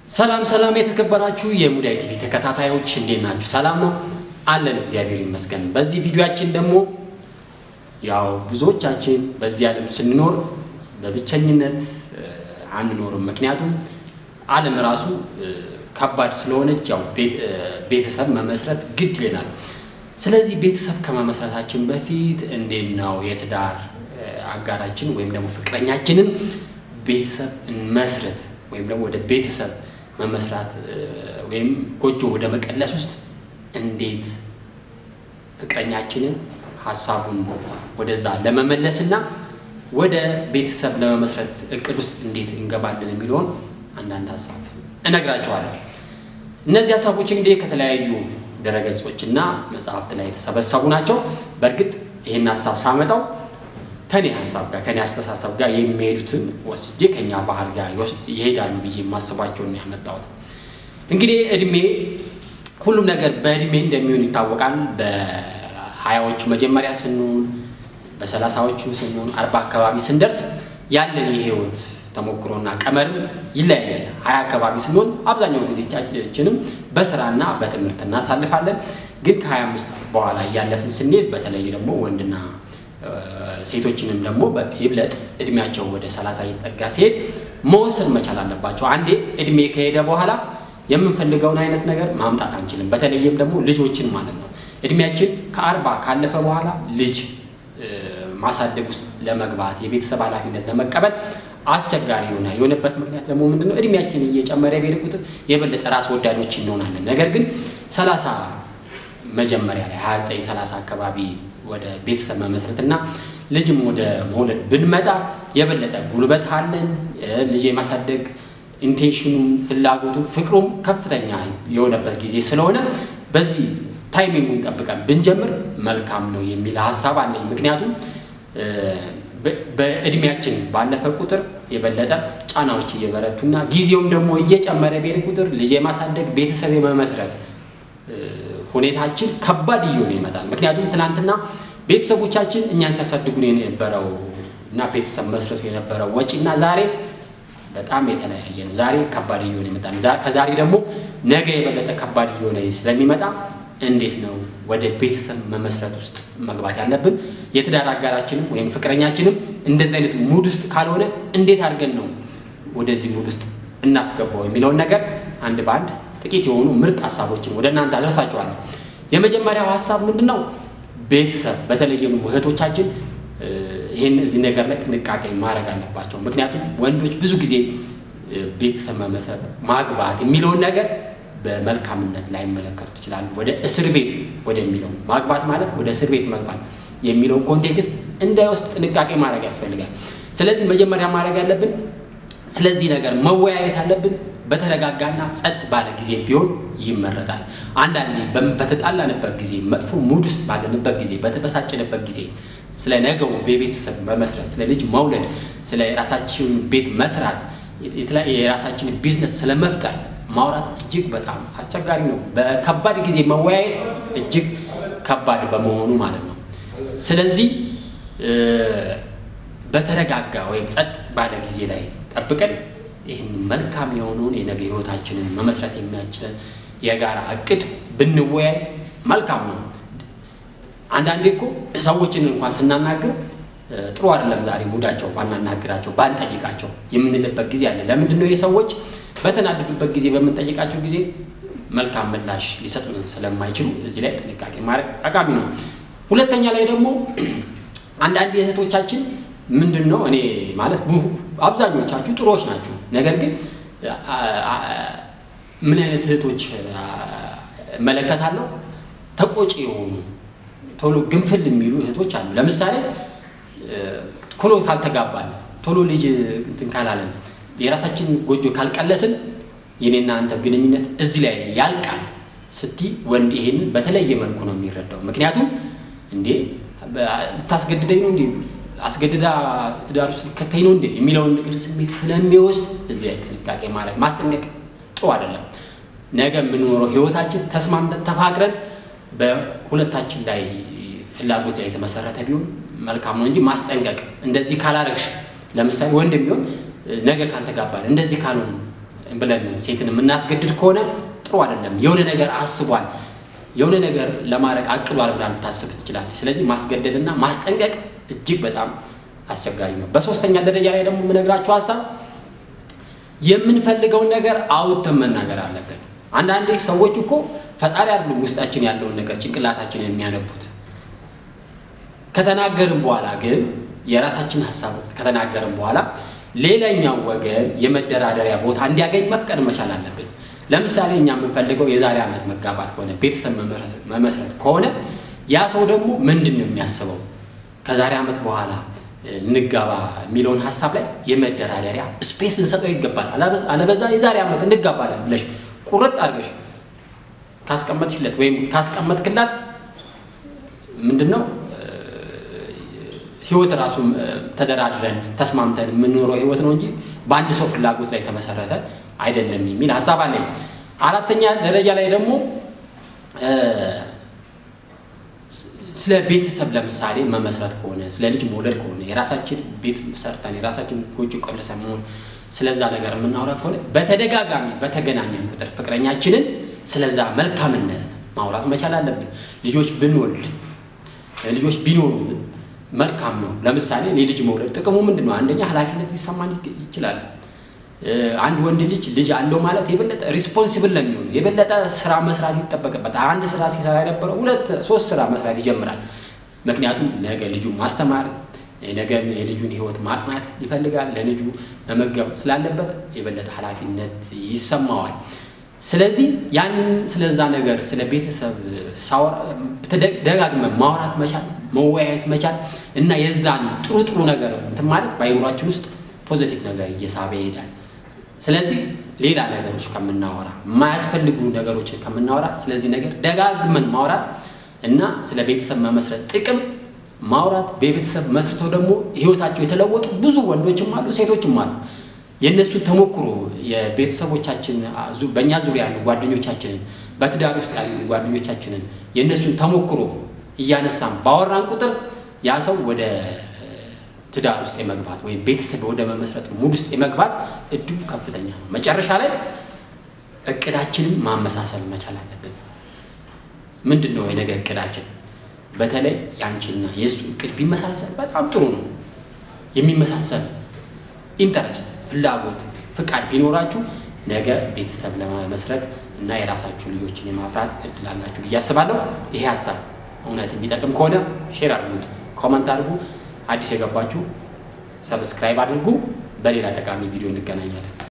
ሰላም ሰላም የተከበራችሁ የሙዳይ ቲቪ ተከታታዮች እንዴት ናችሁ? ሰላም ነው አለን፣ እግዚአብሔር ይመስገን። በዚህ ቪዲዮአችን ደግሞ ያው ብዙዎቻችን በዚህ ዓለም ስንኖር በብቸኝነት አንኖርም። ምክንያቱም ዓለም ራሱ ከባድ ስለሆነች ያው ቤተሰብ መመስረት ግድ ይለናል። ስለዚህ ቤተሰብ ከመመስረታችን በፊት እንዴት ነው የትዳር አጋራችን ወይም ደግሞ ፍቅረኛችንን ቤተሰብ እንመስረት ወይም ደግሞ ወደ ቤተሰብ መመስራት ወይም ጎጆ ወደ መቀለስ ውስጥ እንዴት ፍቅረኛችንን ሀሳቡን ወደዛ ለመመለስና ወደ ቤተሰብ ለመመስረት እቅድ ውስጥ እንዴት እንገባለን የሚለውን አንዳንድ ሀሳብ እነግራቸዋለሁ። እነዚህ ሀሳቦች እንግዲህ ከተለያዩ ድረገጾች እና መጽሐፍት ላይ የተሰበሰቡ ናቸው። በእርግጥ ይህን ሀሳብ ሳመጣው ከኔ ሀሳብ ጋር ከኔ አስተሳሰብ ጋር የሚሄዱትን ወስጄ ከኛ ባህል ጋር ይሄዳሉ ብዬ የማስባቸውን ያመጣሁት። እንግዲህ እድሜ ሁሉም ነገር በእድሜ እንደሚሆን ይታወቃል። በሀያዎቹ መጀመሪያ ስንሆን፣ በሰላሳዎቹ ስንሆን፣ አርባ አካባቢ ስንደርስ ያለን የህይወት ተሞክሮና ቀመርም ይለያያል። ሀያ አካባቢ ስንሆን አብዛኛው ጊዜያችንም በስራና በትምህርት እናሳልፋለን። ግን ከሀያ አምስት በኋላ እያለፍን ስንሄድ በተለይ ደግሞ ወንድና ሴቶችንም ደግሞ ይብለጥ እድሜያቸው ወደ ሰላሳ እየጠጋ ሲሄድ መወሰን መቻል አለባቸው። አንዴ እድሜ ከሄደ በኋላ የምንፈልገውን አይነት ነገር ማምጣት አንችልም። በተለይም ደግሞ ልጆችን ማለት ነው። እድሜያችን ከአርባ ካለፈ በኋላ ልጅ ማሳደግ ውስጥ ለመግባት የቤተሰብ ኃላፊነት ለመቀበል አስቸጋሪ ይሆናል። የሆነበት ምክንያት ደግሞ ምንድነው? እድሜያችን እየጨመረ በሄደ ቁጥር የበለጠ ራስ ወዳዶች እንሆናለን። ነገር ግን ሰላሳ መጀመሪያ ላይ ሀያ ዘጠኝ ሰላሳ አካባቢ ወደ ቤተሰብ መመስረትና ልጅም ወደ መውለድ ብንመጣ የበለጠ ጉልበት አለን። ልጅ የማሳደግ ኢንቴንሽኑም ፍላጎቱም ፍቅሩም ከፍተኛ የሆነበት ጊዜ ስለሆነ በዚህ ታይሚንጉን ጠብቀን ብንጀምር መልካም ነው የሚል ሀሳብ አለኝ። ምክንያቱም በእድሜያችን ባለፈ ቁጥር የበለጠ ጫናዎች እየበረቱና ጊዜውም ደግሞ እየጨመረ ቤር ቁጥር ልጅ የማሳደግ ቤተሰብ የመመስረት ሁኔታችን ከባድ እየሆነ ይመጣል። ምክንያቱም ትናንትና ቤተሰቦቻችን እኛን ሲያሳድጉን የነበረው እና ቤተሰብ መስረቱ የነበረው ወጪና ዛሬ በጣም የተለያየ ነው። ዛሬ ከባድ እየሆነ ይመጣል። ከዛሬ ደግሞ ነገ የበለጠ ከባድ እየሆነ ስለሚመጣ እንዴት ነው ወደ ቤተሰብ መመስረት ውስጥ መግባት ያለብን? የትዳር አጋራችንም ወይም ፍቅረኛችንም እንደዚህ አይነት ሙድ ውስጥ ካልሆነ እንዴት አድርገን ነው ወደዚህ ሙድ ውስጥ እናስገባው የሚለውን ነገር አንድ በአንድ ጥቂት የሆኑ ምርጥ ሀሳቦችን ወደ እናንተ አደርሳችኋለሁ። የመጀመሪያው ሀሳብ ምንድን ነው? ቤተሰብ በተለይም እህቶቻችን ይህን እዚህ ነገር ላይ ጥንቃቄ ማድረግ አለባቸው። ምክንያቱም ወንዶች ብዙ ጊዜ ቤተሰብ መመስረት ማግባት የሚለውን ነገር በመልካምነት ላይ መለከቱት ይችላሉ። ወደ እስር ቤት ወደሚለው ማግባት ማለት ወደ እስር ቤት መግባት የሚለውን ኮንቴክስት እንዳይወስድ ጥንቃቄ ማድረግ ያስፈልጋል። ስለዚህ መጀመሪያ ማድረግ ያለብን ስለዚህ ነገር መወያየት አለብን። በተረጋጋና ጸጥ ባለ ጊዜ ቢሆን ይመረጣል። አንዳንዴ በተጣላንበት ጊዜ፣ መጥፎ ሙድ ውስጥ ባለንበት ጊዜ፣ በተበሳጨንበት ጊዜ ስለ ነገው በቤተሰብ መመስረት፣ ስለ ልጅ መውለድ፣ ስለ የራሳችን ቤት መስራት፣ የራሳችን ቢዝነስ ስለመፍጠር ማውራት እጅግ በጣም አስቸጋሪ ነው። በከባድ ጊዜ መወያየት እጅግ ከባድ በመሆኑ ማለት ነው። ስለዚህ በተረጋጋ ወይም ጸጥ ባለ ጊዜ ላይ ጠብቀን ይህን መልካም የሆነውን የነገ ህይወታችንን መመስረት የሚያችለን የጋራ እቅድ ብንወያይ መልካም ነው። አንዳንዴ እኮ ሰዎችን እንኳን ስናናግር ጥሩ አይደለም ዛሬ ሙዳቸው ባናናግራቸው ባንጠይቃቸው የምንልበት ጊዜ አለ። ለምንድን ነው የሰዎች በተናደዱበት ጊዜ በምንጠይቃቸው ጊዜ መልካም ምላሽ ሊሰጡን ስለማይችሉ እዚህ ላይ ጥንቃቄ ማድረግ ጠቃሚ ነው። ሁለተኛ ላይ ደግሞ አንዳንድ እህቶቻችን ምንድን ነው እኔ ማለት አብዛኞቻችሁ ጥሩዎች ናችሁ። ነገር ግን ምን አይነት እህቶች እመለከታለሁ? ተቆጪ የሆኑ ቶሎ ግንፍል የሚሉ እህቶች አሉ። ለምሳሌ ቶሎ ካልተጋባን፣ ቶሎ ልጅ እንትን ካላለን፣ የራሳችን ጎጆ ካልቀለስን የኔና አንተ ግንኙነት እዚህ ላይ ያልቃል ስቲ ወንድ ይሄንን በተለየ መልኩ ነው የሚረዳው። ምክንያቱም እንዴ ልታስገድደኝ ነው እንዴ አስገድዳ ትዳር ውስጥ ሊከተኝ ነው እንዴ የሚለውን ንግድ ስሜት ስለሚወስድ እዚህ ላይ ጥንቃቄ ማድረግ ማስጠንቀቅ ጥሩ አይደለም። ነገ የምንኖረው ህይወታችን ተስማምተን ተፋቅረን በሁለታችን ላይ ፍላጎት ላይ የተመሰረተ ቢሆን መልካም ነው እንጂ ማስጠንቀቅ እንደዚህ ካላረግሽ፣ ለምሳሌ ወንድ ቢሆን ነገ ካልተጋባን እንደዚህ ካልሆን ብለን ሴትን የምናስገድድ ከሆነ ጥሩ አይደለም። የሆነ ነገር አስቧል፣ የሆነ ነገር ለማድረግ አቅዷል ብላ ልታስብ ትችላለች። ስለዚህ ማስገደድና ማስጠንቀቅ እጅግ በጣም አስቸጋሪ ነው። በሶስተኛ ደረጃ ላይ ደግሞ የምነግራችሁ ሀሳብ የምንፈልገውን ነገር አውጥተን መናገር አለብን። አንዳንዴ ሰዎች እኮ ፈጣሪ አይደሉም ውስጣችን ያለውን ነገር ጭንቅላታችንን የሚያነቡት። ከተናገርን በኋላ ግን የራሳችን ሀሳብ ከተናገርን በኋላ ሌላኛው ወገን የመደራደሪያ ቦታ እንዲያገኝ መፍቀድ መቻል አለብን። ለምሳሌ እኛ የምንፈልገው የዛሬ ዓመት መጋባት ከሆነ ቤተሰብ መመስረት ከሆነ ያ ሰው ደግሞ ምንድን ነው የሚያስበው ከዛሬ ዓመት በኋላ እንጋባ የሚለውን ሀሳብ ላይ የመደራደሪያ ስፔስ ልንሰጠው ይገባል። አለበዛ የዛሬ ዓመት እንጋባለን ብለሽ ቁርጥ አድርገሽ ካስቀመጥሽለት ወይም ካስቀመጥክላት ምንድን ነው ህይወት ራሱ ተደራድረን ተስማምተን የምንኖረው ህይወት ነው እንጂ በአንድ ሰው ፍላጎት ላይ ተመሰረተ አይደለም የሚል ሀሳብ አለኝ። አራተኛ ደረጃ ላይ ደግሞ ስለ ቤተሰብ ለምሳሌ መመስረት ከሆነ ስለ ልጅ መውለድ ከሆነ የራሳችን ቤት ሰርተን የራሳችን ጎጆ ቆልሰን መሆን ስለዛ ነገር የምናወራ ከሆነ በተደጋጋሚ በተገናኘን ቁጥር ፍቅረኛችንን ስለዛ መልካምነት ማውራት መቻል አለብን። ልጆች ብንወልድ ልጆች ቢኖሩ መልካም ነው። ለምሳሌ የልጅ መውለድ ጥቅሙ ምንድን ነው? አንደኛ ኃላፊነት ሊሰማን ይችላል። አንድ ወንድ ልጅ ልጅ አለው ማለት የበለጠ ሪስፖንሲብል ለሚሆኑ የበለጠ ስራ መስራት ይጠበቅበታል። አንድ ስራ ሲሰራ የነበረው ሁለት ሶስት ስራ መስራት ይጀምራል። ምክንያቱም ነገ ልጁ ማስተማር ነገ የልጁን ህይወት ማቅናት ይፈልጋል። ለልጁ መመገብ ስላለበት የበለጠ ኃላፊነት ይሰማዋል። ስለዚህ ያንን ስለዛ ነገር ስለ ቤተሰብ ደጋግመን ማውራት መቻል መወያየት መቻል እና የዛን ጥሩ ጥሩ ነገር እንትን ማለት በአይምሯችን ውስጥ ፖዘቲቭ ነገር እየሳበ ይሄዳል። ስለዚህ ሌላ ነገሮች ከምናወራ የማያስፈልጉ ነገሮችን ከምናወራ ስለዚህ ነገር ደጋግመን ማውራት እና ስለ ቤተሰብ መመስረት ጥቅም ማውራት በቤተሰብ መስርተው ደግሞ ህይወታቸው የተለወጡ ብዙ ወንዶችም አሉ፣ ሴቶችም አሉ። የእነሱን ተሞክሮ የቤተሰቦቻችን በእኛ ዙሪያ ያሉ ጓደኞቻችንን በትዳር ውስጥ ያሉ ጓደኞቻችንን የእነሱን ተሞክሮ እያነሳን ባወራን ቁጥር ያ ሰው ወደ ትዳር ውስጥ የመግባት ወይም ቤተሰብ ወደ መመስረት ሙድ ውስጥ የመግባት እድሉ ከፍተኛ ነው። መጨረሻ ላይ እቅዳችንን ማመሳሰል መቻል አለብን። ምንድን ነው የነገ እቅዳችን? በተለይ ያንቺና የእሱ እቅድ ቢመሳሰል በጣም ጥሩ ነው። የሚመሳሰል ኢንተረስት፣ ፍላጎት፣ ፍቃድ ቢኖራችሁ ነገ ቤተሰብ ለመመስረት እና የራሳችሁ ልጆችን የማፍራት እድል አላችሁ ብዬ አስባለሁ። ይሄ ሀሳብ እውነት የሚጠቅም ከሆነ ሼር አድርጉት፣ ኮመንት አድርጉ። አዲስ የገባችሁ ሰብስክራይብ አድርጉ። በሌላ ጠቃሚ ቪዲዮ እንገናኛለን።